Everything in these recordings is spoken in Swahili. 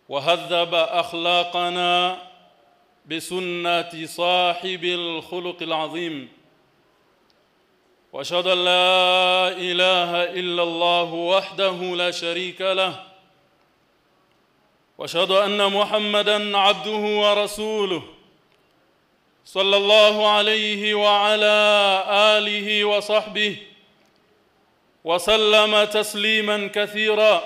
وهذب اخلاقنا بسنه صاحب الخلق العظيم واشهد ان لا اله الا الله وحده لا شريك له واشهد ان محمدا عبده ورسوله صلى الله عليه وعلى اله وصحبه وسلم تسليما كثيرا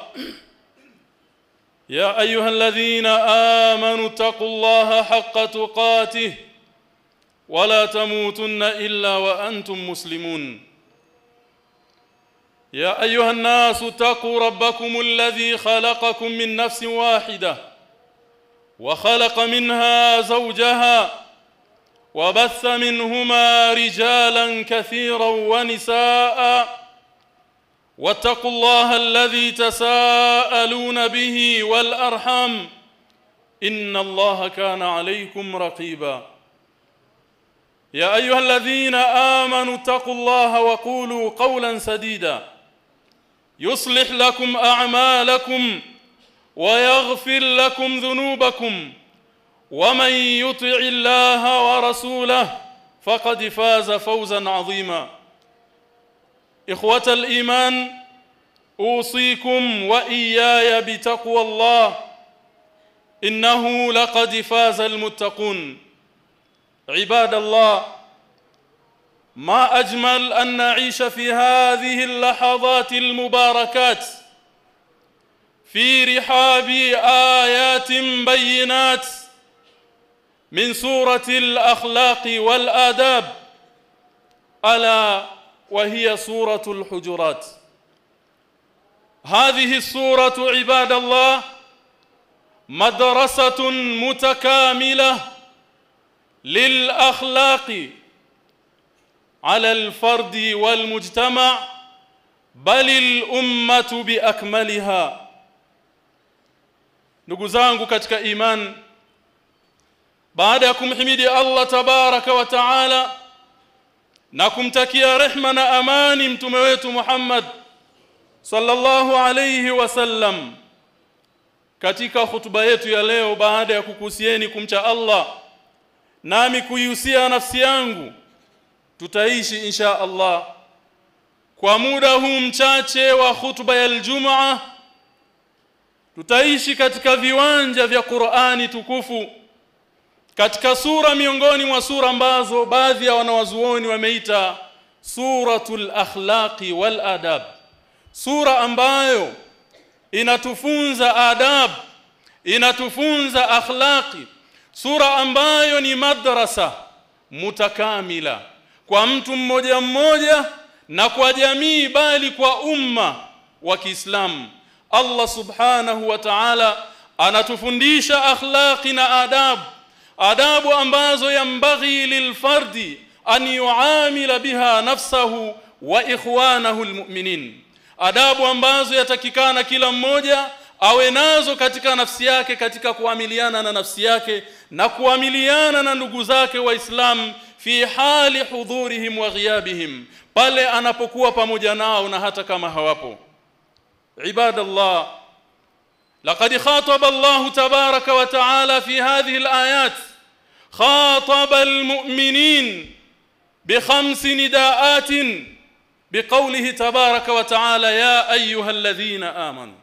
يا ايها الذين امنوا اتقوا الله حق تقاته ولا تموتن الا وانتم مسلمون يا ايها الناس اتقوا ربكم الذي خلقكم من نفس واحده وخلق منها زوجها وبث منهما رجالا كثيرا ونساء واتقوا الله الذي تساءلون به والارحام ان الله كان عليكم رقيبا يا ايها الذين امنوا اتقوا الله وقولوا قولا سديدا يصلح لكم اعمالكم ويغفر لكم ذنوبكم ومن يطع الله ورسوله فقد فاز فوزا عظيما اخوه الايمان اوصيكم واياي بتقوى الله انه لقد فاز المتقون عباد الله ما اجمل ان نعيش في هذه اللحظات المباركات في رحاب ايات بينات من سوره الاخلاق والاداب الا وهي سوره الحجرات هذه السوره عباد الله مدرسه متكامله للاخلاق على الفرد والمجتمع بل الامه باكملها ndugu zangu katika iman baada ya kumhimidi Allah tabaraka wa taala na kumtakia rehma na amani mtume wetu Muhammad sallallahu alayhi wasallam katika hutuba yetu ya leo baada ya kukusieni kumcha Allah nami kuihusia nafsi yangu tutaishi insha Allah kwa muda huu mchache wa hutuba ya Ijumaa tutaishi katika viwanja vya Qur'ani tukufu katika sura miongoni mwa sura ambazo baadhi ya wanawazuoni wameita suratul akhlaqi wal adab sura ambayo inatufunza adab inatufunza akhlaqi sura ambayo ni madrasa mutakamila kwa mtu mmoja mmoja na kwa jamii bali kwa umma wa Kiislamu Allah subhanahu wa ta'ala anatufundisha akhlaqi na adabu adabu ambazo yambaghi lilfardi an yuamila biha nafsahu wa ikhwanahu almu'minin adabu ambazo yatakikana kila mmoja awe nazo katika nafsi yake katika kuamiliana na nafsi yake na kuamiliana na ndugu zake waislamu fi hali hudhurihim wa ghiyabihim pale anapokuwa pamoja nao na hata kama hawapo ibadallah لقد خاطب الله تبارك وتعالى في هذه الآيات خاطب المؤمنين بخمس نداءات بقوله تبارك وتعالى يا أيها الذين آمنوا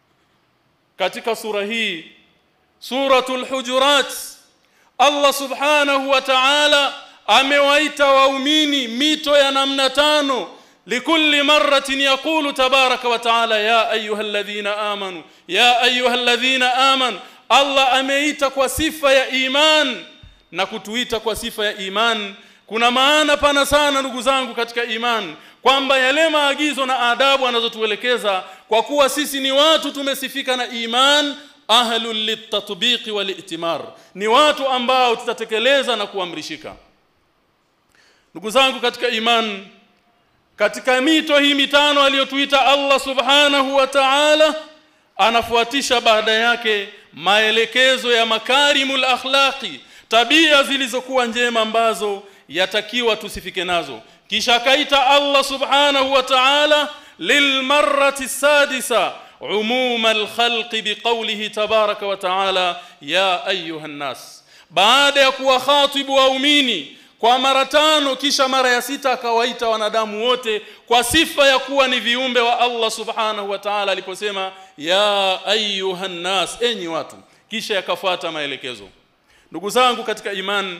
katika sura hii suratul hujurat Allah subhanahu wa ta'ala amewaita waumini mito ya namna tano likulli marratin yaqulu tabaraka wa ta'ala ya ayyuhalladhina amanu ya ayyuhalladhina amanu Allah ameita kwa sifa ya iman na kutuita kwa sifa ya iman kuna maana pana sana ndugu zangu katika iman kwamba yale maagizo na adabu anazotuelekeza kwa kuwa sisi ni watu tumesifika na iman ahlul litatbiqi walitimar ni watu ambao tutatekeleza na kuamrishika ndugu zangu katika iman katika mito hii mitano aliyotuita Allah subhanahu wa ta'ala anafuatisha baada yake maelekezo ya makarimul akhlaqi tabia zilizokuwa njema ambazo yatakiwa tusifike nazo kisha kaita Allah subhanahu wa ta'ala lilmarrati sadisa umuma alkhalqi biqawlihi tabaraka wa taala ya ayuha nnas baada ya kuwakhatibu waumini kwa mara tano kisha mara ya sita akawaita wanadamu wote kwa sifa ya kuwa ni viumbe wa Allah subhanahu wa ta'ala aliposema ya ayuha nnas enyi watu kisha yakafuata maelekezo ndugu zangu katika imani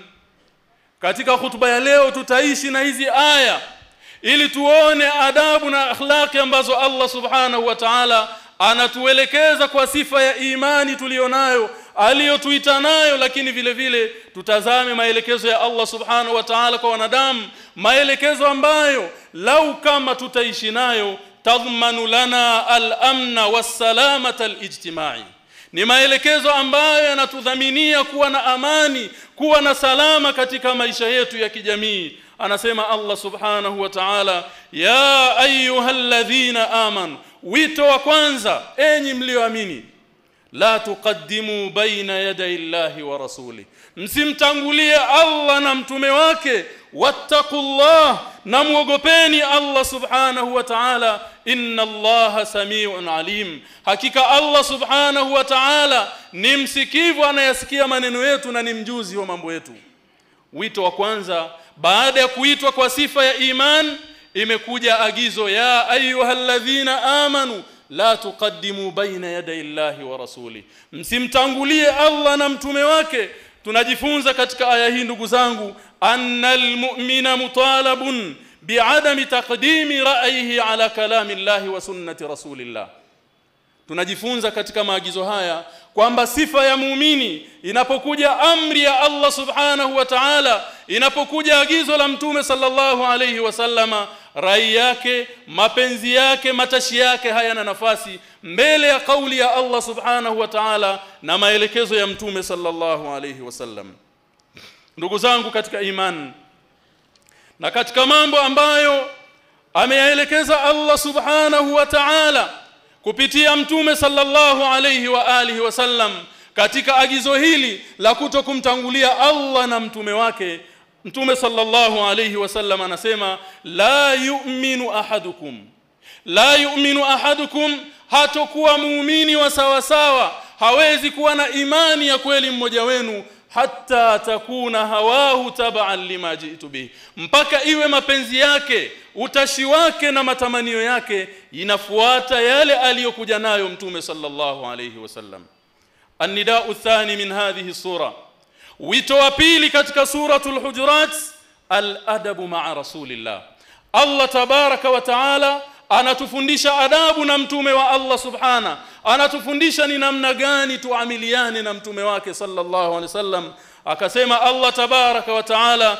katika hutuba ya leo tutaishi na hizi aya ili tuone adabu na akhlaqi ambazo Allah subhanahu wa ta'ala anatuelekeza kwa sifa ya imani tulionayo aliyotuita nayo lakini vile vile tutazame maelekezo ya Allah subhanahu wa ta'ala kwa wanadamu maelekezo ambayo lau kama tutaishi nayo tadhmanu lana al-amna was-salamata al-ijtimai ni maelekezo ambayo yanatudhaminia kuwa na amani kuwa na salama katika maisha yetu ya kijamii anasema Allah subhanahu wa ta'ala ya ayyuhalladhina amanu wito wa kwanza enyi mlioamini la tuqaddimu baina yaday Allahi wa rasuli msimtangulie Allah na mtume wake wattaqullah na muogopeni Allah subhanahu wa ta'ala inna Allah samiun alim hakika Allah subhanahu wa ta'ala ni msikivu anayasikia maneno yetu na ni mjuzi wa mambo yetu wito wa kwanza baada ya kuitwa kwa sifa ya iman imekuja agizo ya ayyuhalladhina amanu la tuqaddimu baina yaday Allahi wa rasuli msimtangulie Allah na mtume wake tunajifunza katika aya hii ndugu zangu annal mu'mina mutalabun bi'adami taqdimi ra'yihi ala kalami Allahi wa sunnati rasulillah tunajifunza katika maagizo haya kwamba sifa ya muumini inapokuja amri ya Allah subhanahu wa ta'ala inapokuja agizo la mtume sallallahu alayhi wasallama rai yake mapenzi yake matashi yake hayana nafasi mbele ya kauli ya Allah subhanahu wa ta'ala na maelekezo ya mtume sallallahu alayhi wasallam ndugu zangu katika imani na katika mambo ambayo ameyaelekeza Allah subhanahu wa ta'ala kupitia mtume sallallahu alayhi wa alihi wasallam katika agizo hili la kutokumtangulia Allah na mtume wake mtume sallallahu alayhi wasallam anasema la yu'minu ahadukum la yu'minu ahadukum hatokuwa muumini wa sawa sawa hawezi kuwa na imani ya kweli mmoja wenu hatta takuna hawahu tab'an lima jitu bihi mpaka iwe mapenzi yake utashi wake na matamanio yake inafuata yale aliyokuja nayo mtume sallallahu alayhi wasallam annida'u thani min hadhihi sura wito wa pili katika suratul hujurat al-adabu ma'a rasulillah Allah tabaraka wa taala anatufundisha adabu na mtume wa Allah subhana anatufundisha ni namna gani tuamiliane na mtume wake sallallahu alaihi wasallam akasema Allah tabaraka wa taala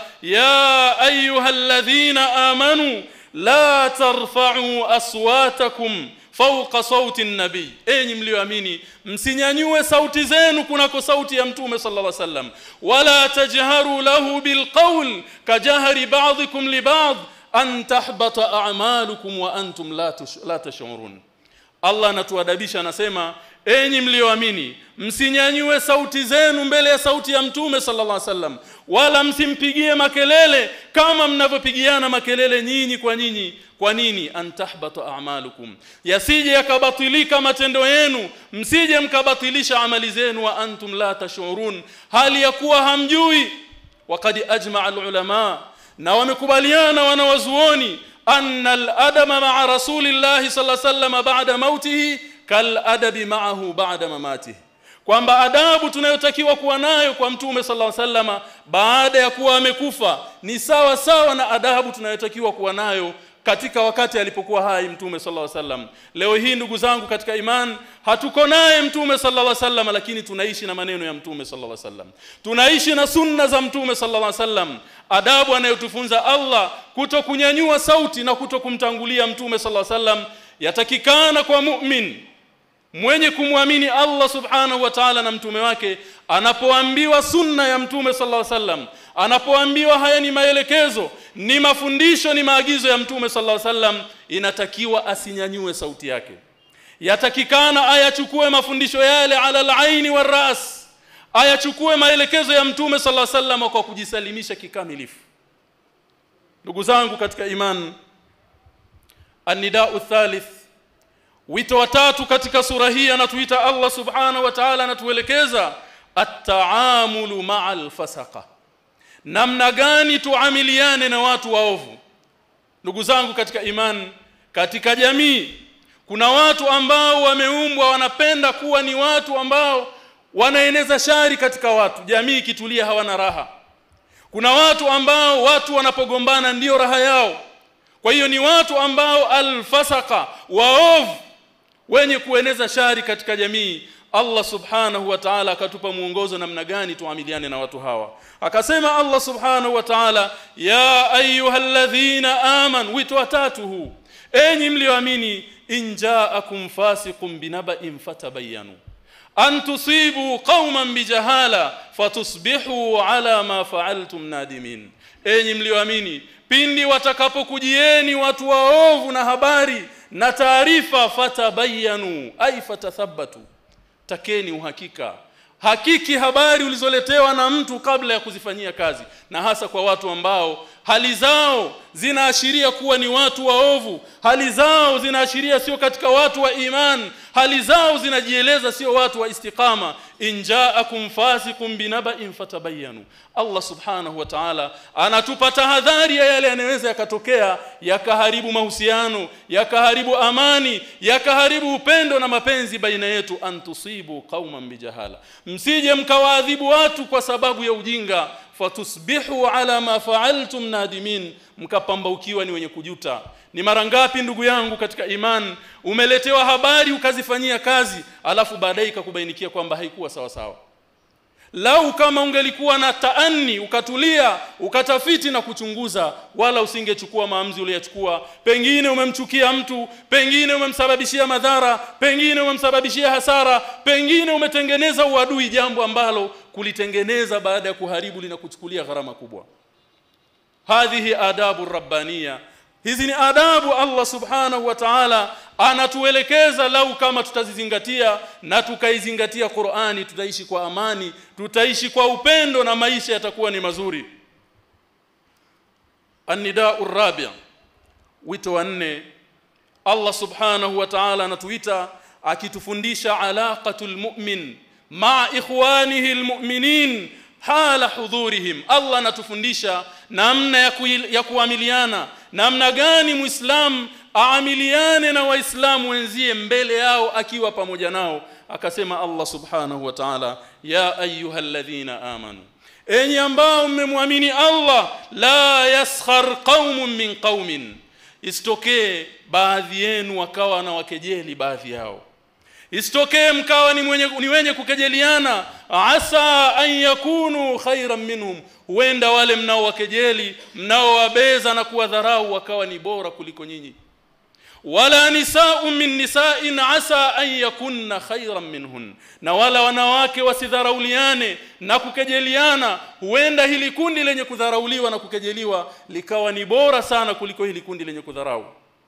ya ayyuhalladhina amanu la tarfa'u aswatakum fawqa sauti nabii enyi mlioamini msinyanyue sauti zenu kunako sauti ya mtume sallallahu alaihi wasallam wala tajharu lahu bilqawl kajahri ba'dikum li ba'd an tahbata a'malukum wa antum la la tash'urun Allah anatuadabisha anasema enyi mlioamini msinyanyue sauti zenu mbele ya sauti ya mtume sallallahu alaihi wasallam wala msimpigie makelele kama mnavyopigiana makelele nyinyi kwa nyinyi kwa nini antahbata a'malukum yasije yakabatilika matendo yenu msije mkabatilisha amali zenu wa antum la tashurun hali ya kuwa hamjui waqad ajma'a ulama na wamekubaliana wanawazuoni anna al-adama ma'a rasulillahi sallallahu alaihi wasallam ba'da mautihi kal adabi ma'ahu ba'da mamatihi kwamba adabu tunayotakiwa kuwa nayo kwa mtume sallallahu alaihi wasallam baada ya kuwa amekufa ni sawa sawa na adabu tunayotakiwa kuwa nayo katika wakati alipokuwa hai mtume sallallahu alaihi wasallam leo hii ndugu zangu katika iman hatuko naye mtume sallallahu alaihi wasallam lakini tunaishi na maneno ya mtume sallallahu alaihi wasallam tunaishi na sunna za mtume sallallahu alaihi wasallam adabu anayotufunza Allah kuto kunyanyua sauti na kuto kumtangulia mtume sallallahu alaihi wasallam yatakikana kwa mu'min mwenye kumwamini Allah subhanahu wa ta'ala na mtume wake anapoambiwa sunna ya mtume sallallahu alaihi wasallam anapoambiwa haya ni maelekezo ni mafundisho ni maagizo ya mtume sallallahu alaihi wasallam inatakiwa asinyanyue sauti yake yatakikana ayachukue mafundisho yale ala al-aini war-ras ayachukue maelekezo ya mtume sallallahu alaihi wasallam kwa kujisalimisha kikamilifu ndugu zangu katika iman an-nida'u thalith wito wa tatu katika sura hii anatuita Allah subhanahu wa ta'ala anatuelekeza at-taamulu ma'al fasaqa namna gani tuamiliane na watu waovu ndugu zangu katika imani katika jamii kuna watu ambao wameumbwa wanapenda kuwa ni watu ambao wanaeneza shari katika watu jamii ikitulia hawana raha kuna watu ambao watu wanapogombana ndiyo raha yao kwa hiyo ni watu ambao alfasaka waovu wenye kueneza shari katika jamii Allah subhanahu wa ta'ala akatupa muongozo namna gani tuamiliane na watu hawa akasema Allah subhanahu wa ta'ala ya ayyuhalladhina aman wito watatu huu enyi mlioamini in ja'akum fasiqun binaba'in fatabayyanu an tusibu qauman bijahala fatusbihu ala ma fa'altum nadimin enyi mlioamini pindi watakapokujieni watu waovu na habari na taarifa fatabayanu ay fatathabbatu takeni uhakika hakiki habari ulizoletewa na mtu kabla ya kuzifanyia kazi na hasa kwa watu ambao hali zao zinaashiria kuwa ni watu waovu hali zao zinaashiria sio katika watu wa iman hali zao zinajieleza sio watu wa istiqama in ja'akum fasiqun binaba'in fatabayyanu Allah subhanahu wa ta'ala anatupa tahadhari ya yale yanayoweza yakatokea yakaharibu mahusiano yakaharibu amani yakaharibu upendo na mapenzi baina yetu antusibu qauman bijahala msije mkawaadhibu watu kwa sababu ya ujinga fatusbihu ala ma fa'altum nadimin mkapambaukiwa ni wenye kujuta ni mara ngapi ndugu yangu katika iman umeletewa habari ukazifanyia kazi alafu baadaye ikakubainikia kwamba haikuwa sawa sawa lau kama ungelikuwa na taani ukatulia ukatafiti na kuchunguza wala usingechukua maamuzi uliyachukua pengine umemchukia mtu pengine umemsababishia madhara pengine umemsababishia hasara pengine umetengeneza uadui jambo ambalo kulitengeneza baada ya kuharibu linakuchukulia gharama kubwa hadhihi adabu rabbania hizi ni adabu Allah subhanahu wa ta'ala anatuelekeza lau kama tutazizingatia na tukaizingatia Qur'ani tutaishi kwa amani tutaishi kwa upendo na maisha yatakuwa ni mazuri An-nida'u rabi' wito wa nne Allah subhanahu wa ta'ala anatuita akitufundisha alaqatul mu'min ma ikhwanihi almu'minin hala hudhurihim Allah anatufundisha namna ya, ku, ya kuamiliana namna gani muislam aamiliane na waislamu wenzie mbele yao akiwa pamoja nao akasema Allah subhanahu wa ta'ala ya ayyuhalladhina amanu enyi ambao mmemwamini Allah la yaskhar qaumun min qaumin isitokee baadhi yenu wakawa na wakejeli baadhi yao isitokee mkawa ni, mwenye, ni wenye kukejeliana asa an yakunu khairan minhum huenda wale mnaowakejeli mnaowabeza na kuwadharau wakawa ni bora kuliko nyinyi wala nisa'u min nisa'in asa an yakunna khairan minhun na wala wanawake wasidharauliane na kukejeliana huenda hili kundi lenye kudharauliwa na kukejeliwa likawa ni bora sana kuliko hili kundi lenye kudharau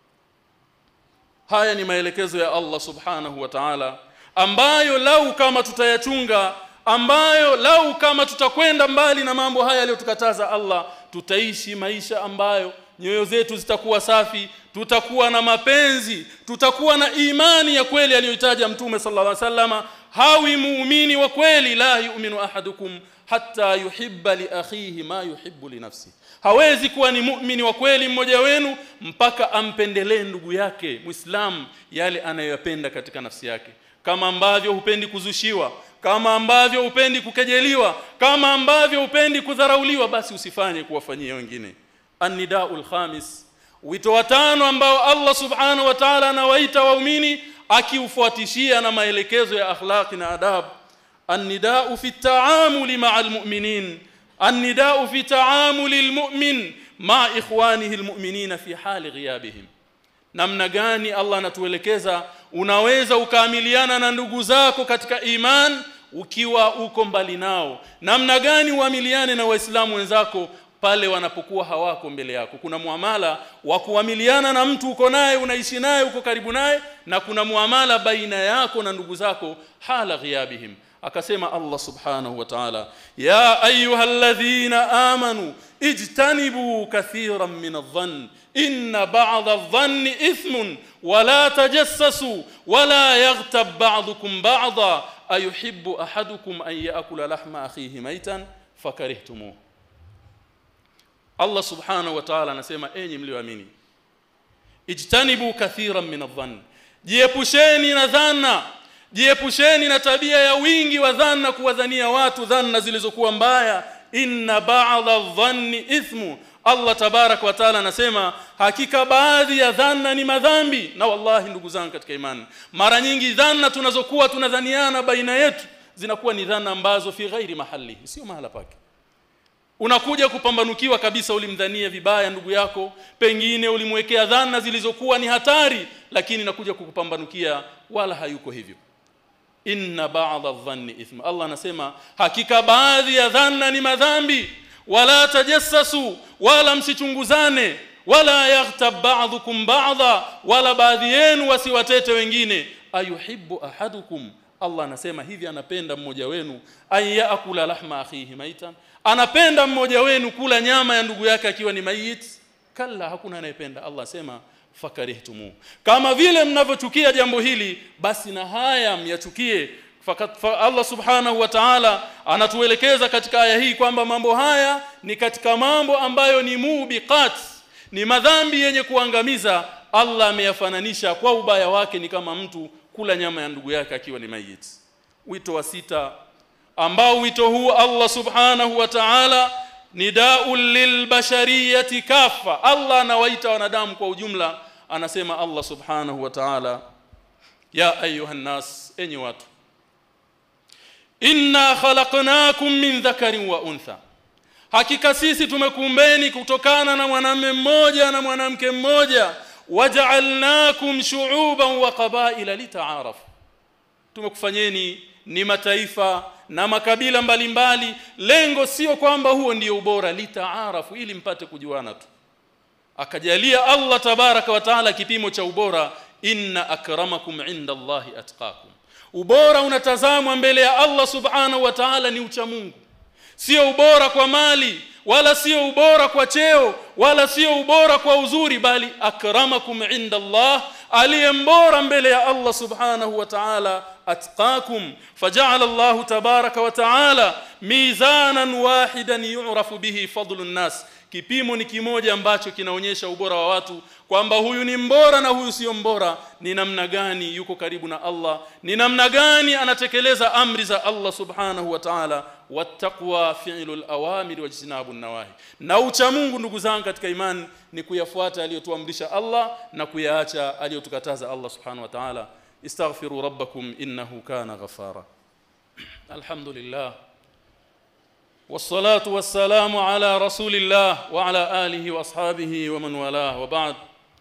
haya ni maelekezo ya Allah subhanahu wa ta'ala ambayo lau kama tutayachunga ambayo lau kama tutakwenda mbali na mambo haya aliyotukataza Allah tutaishi maisha ambayo nyoyo zetu zitakuwa safi tutakuwa na mapenzi tutakuwa na imani ya kweli aliyoitaja mtume sallallahu alaihi wasallama hawi muumini wa kweli la yu'minu ahadukum hatta yuhibba li akhihi ma yuhibbu li nafsi hawezi kuwa ni muumini wa kweli mmoja wenu mpaka ampendelee ndugu yake muislam yale anayoyapenda katika nafsi yake kama ambavyo hupendi kuzushiwa kama ambavyo hupendi kukejeliwa kama ambavyo hupendi kudharauliwa basi usifanye kuwafanyia wengine an-nidaul khamis wito watano ambao Allah subhanahu wa ta'ala anawaita waumini akiufuatishia na maelekezo ya akhlaqi na adab an-nidau fi at-ta'amuli ma'al mu'minin an-nidau fi ta'amuli al-mu'min ma ikhwanihi al-mu'minina fi hali ghiyabihim namna gani Allah anatuelekeza unaweza ukaamiliana na ndugu zako katika iman ukiwa uko mbali nao namna gani uamiliane na waislamu wenzako pale wanapokuwa hawako mbele yako kuna muamala wa kuamiliana na mtu uko naye unaishi naye uko karibu naye na kuna muamala baina yako na ndugu zako hala ghiyabihim akasema Allah subhanahu wa ta'ala ya ayyuhalladhina amanu ijtanibu kathiran min adh-dhann inna ba'dha adh-dhanni ithmun wala tajassasu wala yaghtab ba'dukum ba'dha ayuhibbu ahadukum an ya'kula lahma akhihi maytan fakarihtumuh Allah subhanahu wa ta'ala anasema enyi mlioamini ijtanibu kathiran min adh-dhann jiepusheni na dhanna jiepusheni na tabia ya wingi wa dhanna kuwadhania watu dhanna zilizokuwa mbaya inna ba'dha dhanni ithmu Allah tabarak wa taala anasema hakika baadhi ya dhanna ni madhambi na wallahi ndugu zangu katika imani mara nyingi dhanna tunazokuwa tunadhaniana baina yetu zinakuwa ni dhanna ambazo fi ghairi mahali sio mahala pake unakuja kupambanukiwa kabisa ulimdhania vibaya ndugu yako pengine ulimwekea dhana zilizokuwa ni hatari lakini nakuja kukupambanukia wala hayuko hivyo inna ba'dha dhanni ithma Allah anasema hakika baadhi ya dhanna ni madhambi wala tajassasu wala msichunguzane wala yaghtab ba'dukum ba'dha wala baadhi yenu wasiwatete wengine ayuhibbu ahadukum Allah anasema hivi anapenda mmoja wenu ayakula lahma akhihi maitan anapenda mmoja wenu kula nyama ya ndugu yake akiwa ni mayit kalla hakuna anayependa Allah asema fakarihtumu kama vile mnavyochukia jambo hili basi na haya myachukie fakat fa Allah subhanahu wa ta'ala anatuelekeza katika aya hii kwamba mambo haya ni katika mambo ambayo ni mubiqat ni madhambi yenye kuangamiza Allah ameyafananisha kwa ubaya wake ni kama mtu kula nyama ya ndugu yake akiwa ni mayit wito wa sita ambao wito huu Allah subhanahu wa ta'ala nidaul lilbashariyati kafa Allah anawaita wanadamu kwa ujumla anasema Allah subhanahu wa ta'ala ya ayuhan nas enyi watu inna khalaqnakum min dhakarin wa untha hakika sisi tumekuumbeni kutokana na mwanamume mmoja na mwanamke mmoja waja'alnakum shu'uban wa qabaila lita'arafu tumekufanyeni ni mataifa na makabila mbalimbali mbali. lengo sio kwamba huo ndio ubora litaarafu ili mpate kujuana tu akajalia Allah tabaraka wa taala kipimo cha ubora inna akramakum inda Allahi atqakum ubora unatazamwa mbele ya Allah subhanahu wa ta'ala ni ucha Mungu sio ubora kwa mali wala sio ubora kwa cheo wala sio ubora kwa uzuri bali akramakum inda Allah aliyembora mbele ya Allah subhanahu wa ta'ala atqakum faja'ala Allah tabaraka wa ta'ala mizanan wahidan yu'rafu bihi fadlun nas kipimo ni kimoja ambacho kinaonyesha ubora wa watu kwamba huyu ni mbora na huyu sio mbora ni namna gani yuko karibu na Allah ni namna gani anatekeleza amri za Allah subhanahu wa ta'ala wattaqwa fi'lul awamir wajtinabun nawahi na ucha Mungu ndugu zangu katika imani ni kuyafuata aliyotuamrisha Allah na kuyaacha aliyotukataza Allah subhanahu wa ta'ala istaghfiru rabbakum innahu kana ghafara alhamdulillah والصلاه والسلام على رسول الله وعلى اله واصحابه ومن والاه وبعد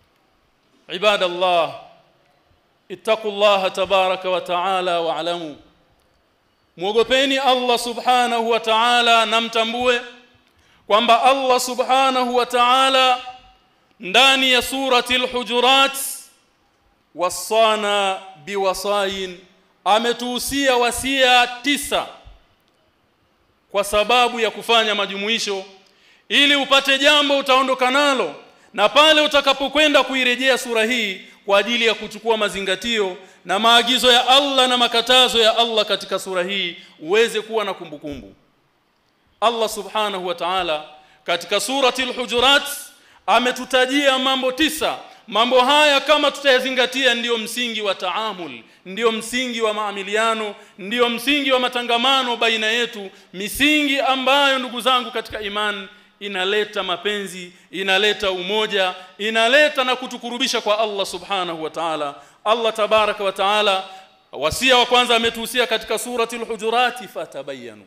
عباد الله اتقوا الله تبارك وتعالى واعلموا muogopeni Allah subhanahu wa ta'ala na mtambue kwamba Allah subhanahu wa ta'ala ndani ya surati al-hujurat wasana biwasain ametuhusia wasia tisa kwa sababu ya kufanya majumuisho ili upate jambo utaondoka nalo na pale utakapokwenda kuirejea sura hii kwa ajili ya kuchukua mazingatio na maagizo ya Allah na makatazo ya Allah katika sura hii uweze kuwa na kumbukumbu Allah subhanahu wa ta'ala katika surati al-hujurat ametutajia mambo tisa mambo haya kama tutayazingatia ndiyo msingi wa taamul ndiyo msingi wa maamiliano ndiyo msingi wa matangamano baina yetu misingi ambayo ndugu zangu katika imani inaleta mapenzi inaleta umoja inaleta na kutukurubisha kwa Allah subhanahu wa ta'ala Allah tabaraka wa ta'ala wasia wa kwanza ametuhusia katika surati al-hujurati fatabayanu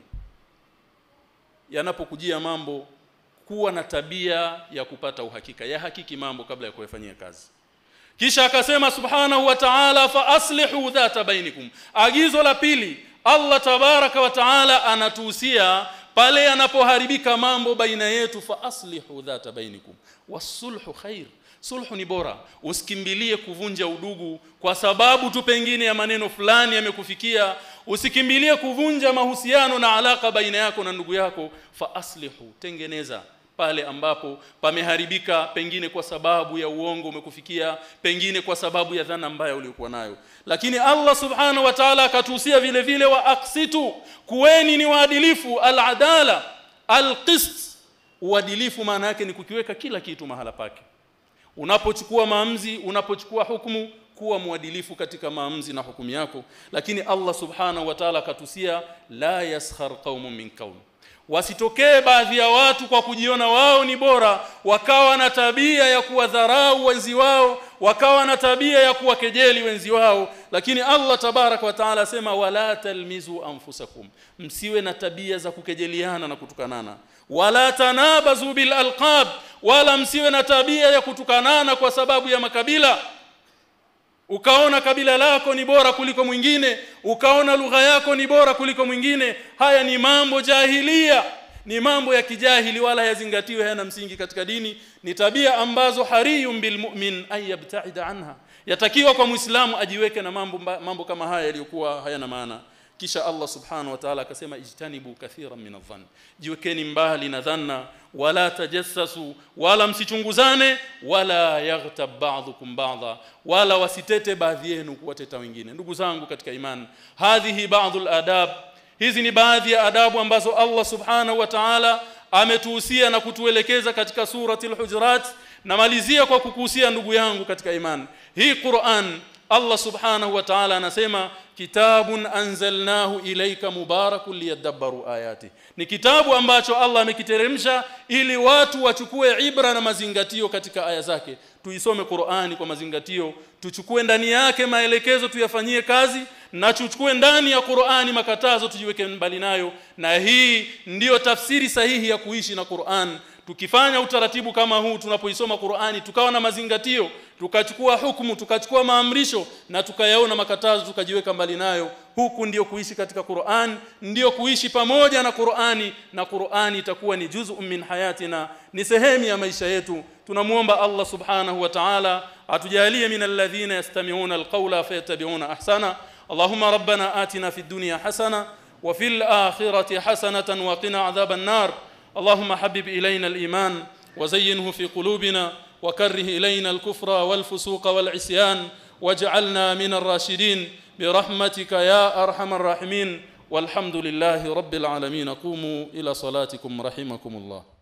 yanapokujia mambo kuwa na tabia ya kupata uhakika ya hakiki mambo kabla ya kuyafanyia kazi kisha akasema subhanahu wa ta'ala fa aslihu dhata bainikum agizo la pili Allah tabaraka wa ta'ala anatuhusia pale yanapoharibika mambo baina yetu fa aslihu dhata bainikum wasulhu khair sulhu ni bora usikimbilie kuvunja udugu kwa sababu tu pengine ya maneno fulani yamekufikia usikimbilie kuvunja mahusiano na alaka baina yako na ndugu yako fa aslihu tengeneza pale ambapo pameharibika pengine kwa sababu ya uongo umekufikia pengine kwa sababu ya dhana mbaya uliyokuwa nayo lakini Allah subhanahu wa ta'ala akatuhusia vile vile wa aksitu kuweni ni waadilifu al-adala al-qist uadilifu maana yake ni kukiweka kila kitu mahala pake unapochukua maamuzi unapochukua hukumu kuwa mwadilifu katika maamuzi na hukumu yako lakini Allah subhanahu wa ta'ala akatusia la yaskhar qaumun min qaum wasitokee baadhi ya watu kwa kujiona wao ni bora wakawa na tabia ya kuwadharau wenzi wao wakawa na tabia ya kuwakejeli wenzi wao lakini Allah tabarak wa taala asema wala talmizu anfusakum msiwe na tabia za kukejeliana na kutukanana wala tanabazu bil alqab wala msiwe na tabia ya kutukanana kwa sababu ya makabila ukaona kabila lako ni bora kuliko mwingine ukaona lugha yako ni bora kuliko mwingine haya ni mambo jahilia ni mambo ya kijahili wala yazingatiwe hayana msingi katika dini ni tabia ambazo hariyum bilmu'min ay yabta'ida anha yatakiwa kwa muislamu ajiweke na mambo mambo kama haya yaliyokuwa hayana maana kisha Allah subhanahu wa ta'ala akasema ijtanibu kathiran min adh-dhann jiwekeni mbali na dhanna wala tajassasu wala msichunguzane wala yaghtab ba'dhukum ba'dha wala wasitete baadhi yenu kuwateta wengine ndugu zangu katika imani hadhihi ba'dhul adab hizi ni baadhi ya adabu ambazo Allah subhanahu wa ta'ala ametuhusia na kutuelekeza katika surati al-hujurat namalizia kwa kukuhusia ndugu yangu katika imani hii Qur'an Allah subhanahu wa ta'ala anasema kitabun anzalnahu ilayka mubarakun liyadabbaru ayati ni kitabu ambacho Allah amekiteremsha ili watu wachukue ibra na mazingatio katika aya zake tuisome Qur'ani kwa mazingatio tuchukue ndani yake maelekezo tuyafanyie kazi na tuchukue ndani ya Qur'ani makatazo tujiweke mbali nayo na hii ndiyo tafsiri sahihi ya kuishi na Qur'an tukifanya utaratibu kama huu tunapoisoma Qur'ani tukawa na mazingatio tukachukua hukumu tukachukua maamrisho na tukayaona makatazo tukajiweka mbali nayo huku ndiyo kuishi katika Qur'an ndiyo kuishi pamoja na Qur'ani na Qur'ani itakuwa ni juz'un min hayatina ni sehemu ya maisha yetu tunamuomba Allah subhanahu wa ta'ala atujalie min alladhina yastami'una alqawla fayattabi'una ahsana اللهم ربنا آتنا في الدنيا حسنه وفي الآخرة حسنة وقنا عذاب النار اللهم حبب إلينا الإيمان وزينه في قلوبنا وكره إلينا الكفر والفسوق والعصيان واجعلنا من الراشدين برحمتك يا أرحم الراحمين والحمد لله رب العالمين قوموا إلى صلاتكم رحمكم الله